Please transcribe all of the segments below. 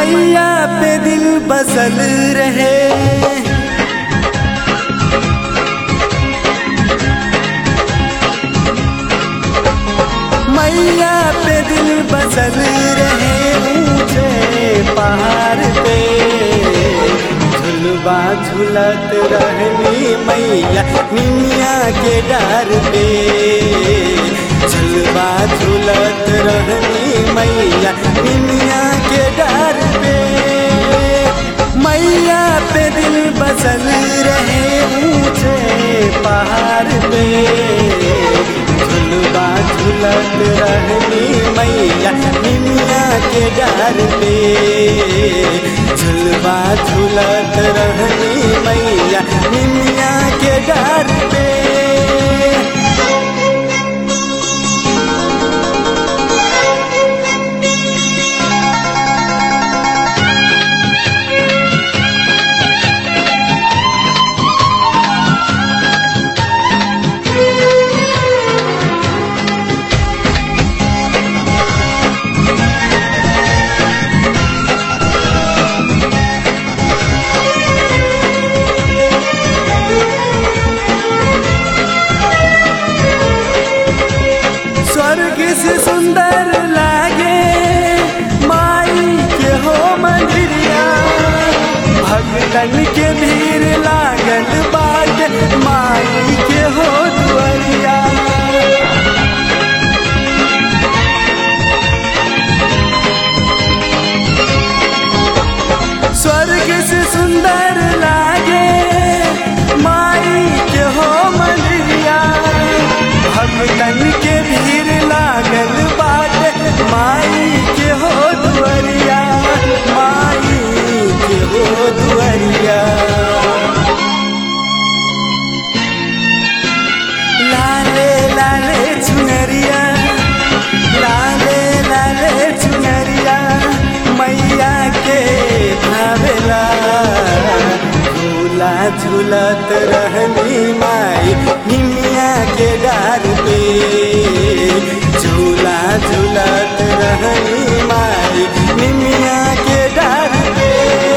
मैया पे दिल बसल रहे मैया पे दिल बसल रहे ऊंचे पहाड़ पे झुलवा झुलत रहनी मैया निमिया के डार पे झुलवा झुलत रहनी मैया निमिया के डार पे मैया पे दिल बसल रहे ऊंचे पहाड़ पे झुलवा झुलत रहनी मैया निमिया के डार पे झुलवा झुलत रहनी मैया निमिया के डार पे स्वर्ग से सुंदर लागे माई के हो मंदिरिया भक्तन के भीड़ लागल बाट माई के हो दुआरिया स्वर्ग से सुंदर लागे माई के हो मंदिरिया भक्तन के भीड़ लागल बाट माई के हो दुआरिया माई के हो दुआरिया लाले लाले चुनरिया लाले लाले चुनरिया मैया के भावेला झूला झूलत रहनी माई निमिया के डार पे झूला झूलत रहनी माई निमिया के डार पे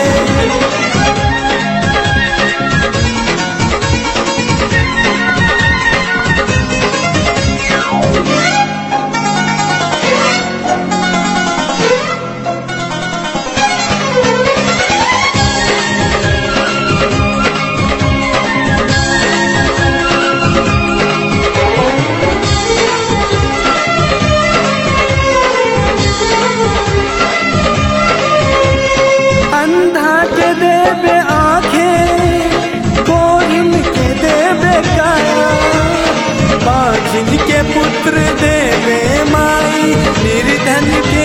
अंधा के देवे आंखें कोरिन के देवे काया बाजिन के पुत्र देवे माई निर्धन के